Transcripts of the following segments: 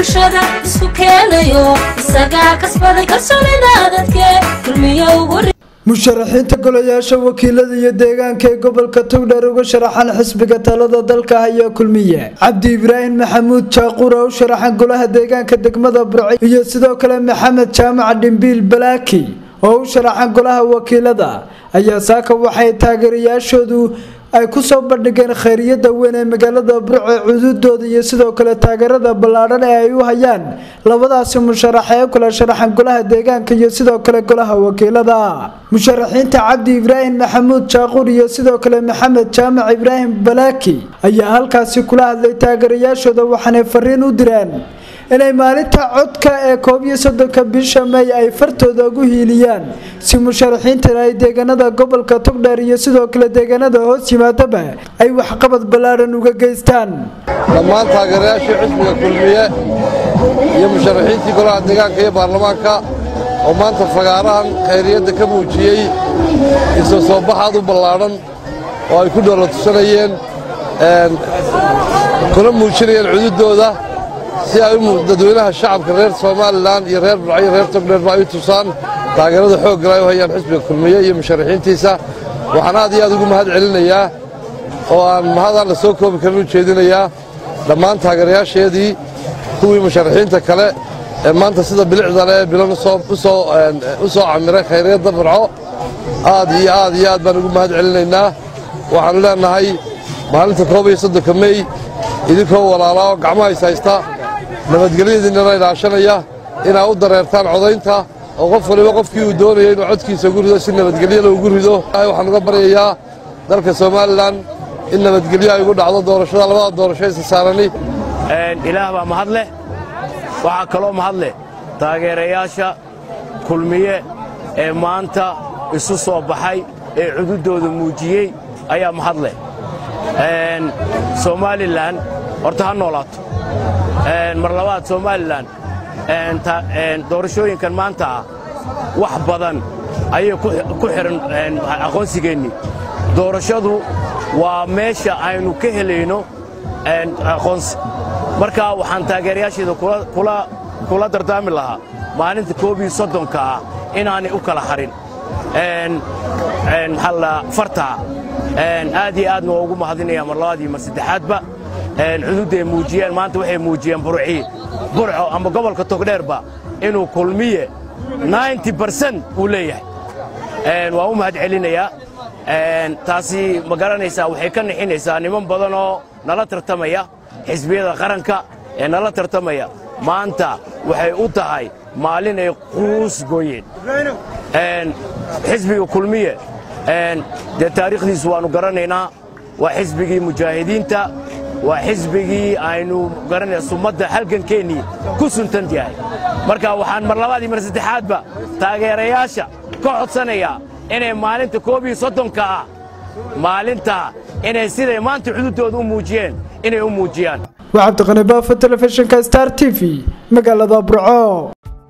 bulshada isku keenayo isagaa kasbaday kalsoonida dadke kulmiyo ugu musharaxiinta golayaasha wakiilada iyo deegaanka ee gobolka togdheer uga sharaxan xisbiga talada dalka haya kulmiye cabdi ibraahim maxamuud jaaquur oo u sharaxan golaha deegaanka degmada burci iyo sidoo kale maxamed jaamac dhimbiil balaaki oo u sharaxan golaha wakiilada ayaa saaka waxay taageerayaashoodu ay kusoo bandhigeen khayriyada weyn ee magaalada burco cududooda iyo sidoo kale taageerada ballaadhan ee ay u hayaan labadaasi musharax ee kula sharaxan golaha deegaanka iyo sidoo kale golaha wakiilada musharaxiinta cabdi ibraahim maxamuud jaaquur iyo sidoo kale maxamed jaamac ibraahim balaaki ayaa halkaasi kula hadlay taageerayaashooda waxaanay fariin u direen inay maalinta codka ee koob iyo soddonka bisha may ay fartooda ugu hiiliyaan si musharaxiintan ay deegaanada gobolka togdheer iyo sidoo kale deegaanada hoos yimaadaba ay waxqabad ballaadhan uga geystaan dhammaan taageerayaashii xisbiga kulmiye iyo musharaxiintii golaha deegaanka iyo baarlamaanka oo maanta fagaarahan khayriyadda ka muujiyey isoo soo baxaad u ballaadhan oo ay ku dhoola tusanayeen kuna muujinayeen cududooda si ay dadweynaha shacabka reer somalilan iyo reer burco iyo reer togdheerba ay u tusaan taageerada xooggal ay u hayaan xisbiga kulmiye iyo musharaxiintiisa waxaan aad iyo aad ugu mahad celinayaa oo aan mahadaan la soo koobi karin u jeedinayaa dhammaan taageerayaasheedii kuwii musharaxiinta kale ee maanta sida bilicda leh bilan u soo camiray khayriyadda burco aad iyo aad iyo aad baan ugu mahad celinaynaa waxaannu leennahay maalinta koob iyo soddonka mey idinkoo walaalaa oo gacmaha is haysta nabadgelyadiinnana ilaashanaya inaa u dareertaan codaynta oo qof waliba qofkii uu doonaya inuu codkiisa ugu rido si nabadgelyada ugu rido waxaan uga baryayaa dalka somalilan in nabadgelyo ay ugu dhacdo doorashada labada doorasho isa saarani ilaah baa mahad leh waxaa kaloo mahad leh taageerayaasha kulmiye ee maanta isu soo baxay ee cududooda muujiyey ayaa mahad leh somalilan horta ha noolaato mar labaad somalilan doorashooyinkan maanta ah wax badan ayay ku xidhan aqoonsigeennii doorashadu waa meesha aynu ka helayno aqoonsi marka waxaan taageerayaasheeda kula dardaami lahaa maalinta koob iyo soddonka ah inaanay u kala harin fartaa aad iyo aadna waa ugu mahadinaya mar labaad iyo mar saddexaadba cududday muujiyeen maanta waxay muujiyeen burci burco ama gobolka togdheerba inuu kulmiye barsan uu leeyahay waa u mahad celinayaa taasi ma garanaysaa waxay ka nixinaysaa niman badan oo nala tartamaya xisbiyada qaranka ee nala tartamaya maanta waxay u tahay maalin ay quus gooyeen xisbiga kulmiye dee taariikhdiisu waannu garanaynaa waa xisbigii mujaahidiinta waa xisbigii aynu garanaya sumadda halgankeennii ku suntan yahay marka waxaan mar labaad iyo mar saddexaadba taageerayaasha ka codsanayaa inay maalinta koob iyo soddonka ah maalintaa inay siday maanta xuduuddooda u muujiyeen inay u muujiyaan waa cabdiqani baafo telefishinka star t v magaalada burco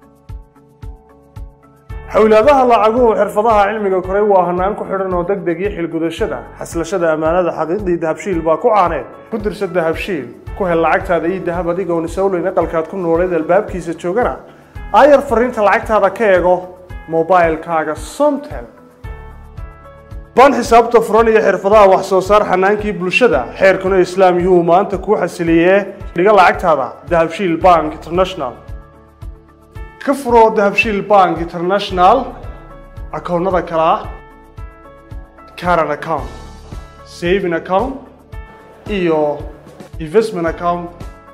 xowlaadaha lacaguhu xirfadaha cilmiga koray waa hanaan ku xidhan oo degdeg iyo xilgudashada xaslashada ammaanada xaqiiqdii dahabshiil baa ku caaneed ku dirsa dahabshiil ku hel lacagtaada ii dahab adigoon isowleyn aqalkaad ku nooleed albaabkiisa joogana aayar fariinta lacagtaada ka eego mobailkaaga somtel ban xisaabta furan iyo xirfadaha wax soo saar xanaankii bulshada xeerkuna islaam yuu maanta kuu xasiliyee dhiga lacagtaada dahabshiil bank international ka furoo dahabshiil bank international akoonnada kale ah caran account saving account iyo investment account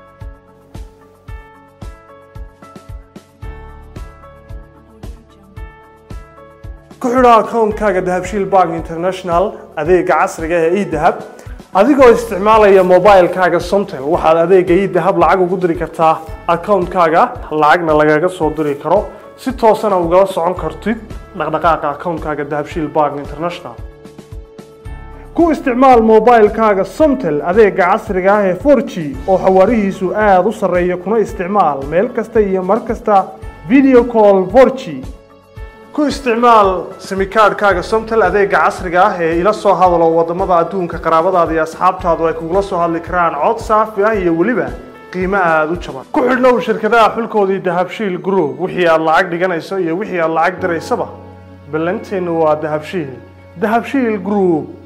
ku xidho akoonkaaga dahabshiil bank international adeega casriga ee edahab adigoo isticmaalaya mobilkaaga somtel waxaad adeega edahab lacag ugu diri kartaa akoonkaaga lacagna lagaga soo diri karo si toosana ugala socon kartid dhaqdhaqaaqa akoonkaaga dahabshiil bank international ku isticmaal mobilkaaga somtel adeega casriga ah ee 4g oo xawaarihiisu aada u sarreeya kuna isticmaal meel kasta iyo mar kasta video call 4g ku isticmaal simikaadhkaaga somtel adeega casriga ah ee ila soo hadalo wadamada adduunka qaraabadaada iyo asxaabtaadu ay kugula soo hadli karaan cod saafi ah iyo weliba qiimo aada u jaban ku xidhnow shirkadaha xulkoodii dahabshiil group wixii aad lacag dhiganayso iyo wixii aad lacag diraysaba ballanteennu waa dahabshiil dahabshiil group